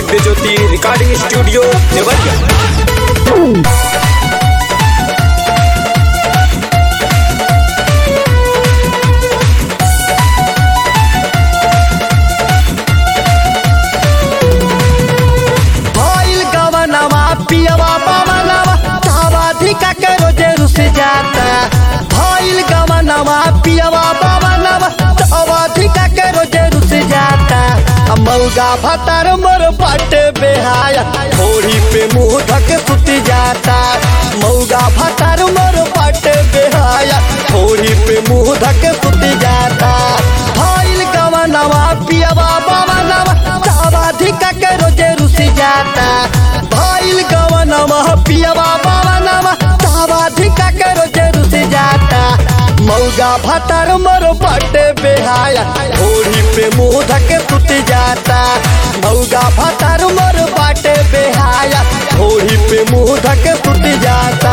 दिव्य ज्योति recording studio Deoria भइल गवनवा पियवा पवनवा सावाधिका के रोजे रुस जाता भइल गवनवा पियवा पवनवा सावाधिका के रोजे रुस जाता आ मौगा भतार मोर पट बेहाया थोड़ी पे मुंह ढक सुत जाता मौगा भतार मोर पट बेहाया थोड़ी पे मुंह ढक सुत जाता भइल गवनवा पियवा पवनवा सावाधिका के रोजे रुस जाता भइल गवनवा पियवा पवनवा सावाधिका के रोजे रुस जाता मौगा भतार मोर पट बेहाया ओढ़ी पे मुंह ढके सुत जाता मौगा भतार मोर पट बेहाया ओढ़ी पे मुंह ढके सुत जाता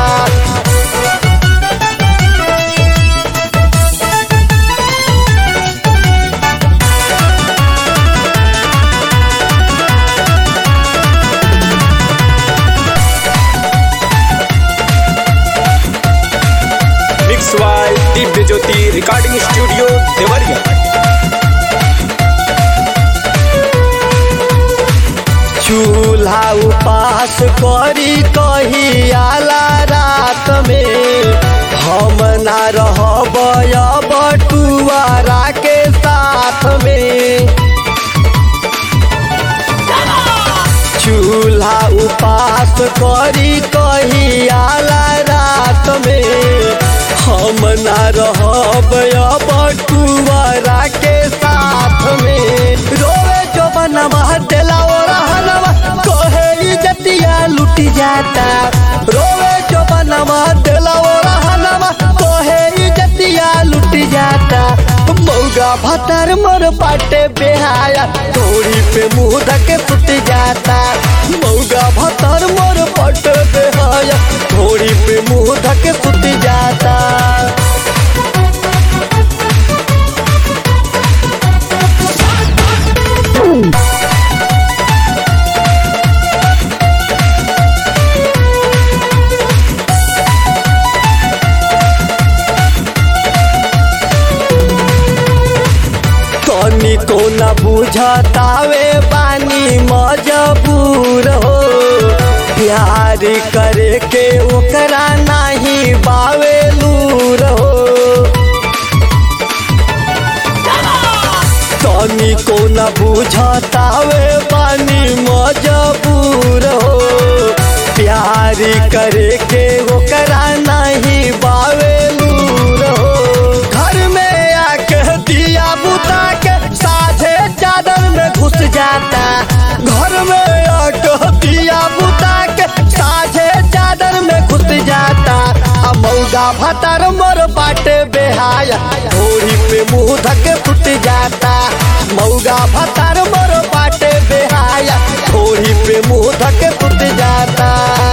मिक्स वाई दिव्य ज्योति रिकॉर्डिंग स्टूडियो देवरिया चूल्हा उपास करी कही आला रात में हम ना रहब बटुआरा के साथ में चूल्हा उपास करी कही आला रात में हम ना रहब बटुआरा के साथ में रोवे जो बनवा देला ओ रहनवा कहे इज्जतिया लुट जाता रोवे जो बनवा देला ओ रहनवा कहे इज्जतिया लुट जाता मौगा भतर मोर पाटे बेहाया थोड़ी पे मुंह धके सुत जाता मौगा भतर मोर पट बेहाया थोड़ी पे मुंह धके सुत जाता तनी को न बुझतावे बानी मजबूर हो प्यार करे के ओकरा नहीं बावे लूर हो तनी को न बुझतावे बानी मजबूर हो प्यार करे के ओकरा नहीं बावे लूर हो घर में आके दिया बुता के साझे चादर में घुस जाता घर में आके दिया बुता के साझे चादर में घुस जाता आ मौगा भतर मोर बाटे बेहाया थोड़ी पे मुंह धके फुट जाता मौगा भतर मोर बाटे बेहाया थोड़ी पे मुंह धके फुट जाता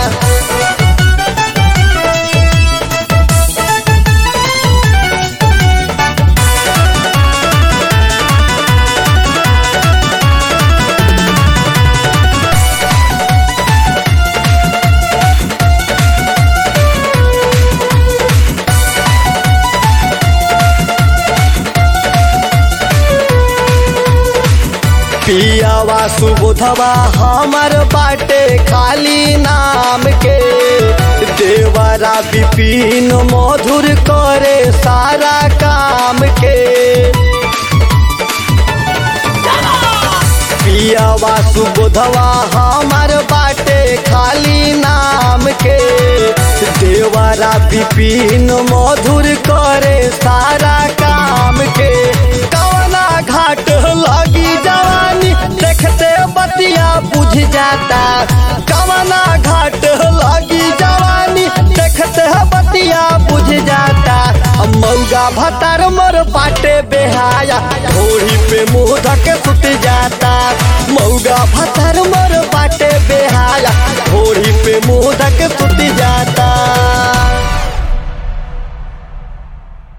पियावा सुबोधवा हमर बाटे खाली नाम के देवरा विपिन मधुर करे सारा काम के पियावा सुबोधवा हमर बाटे खाली नाम के देवरा विपिन मधुर करे सारा काम के कवना घाट लगी जवानी देखते बतिया बुझ जाता कवना घाट लगी जवानी देखते बतिया बुझ जाता मौगा भतार मोर पाटे बेहाया थोड़ी पे मुंह धके सुत जाता मौगा भतार मोर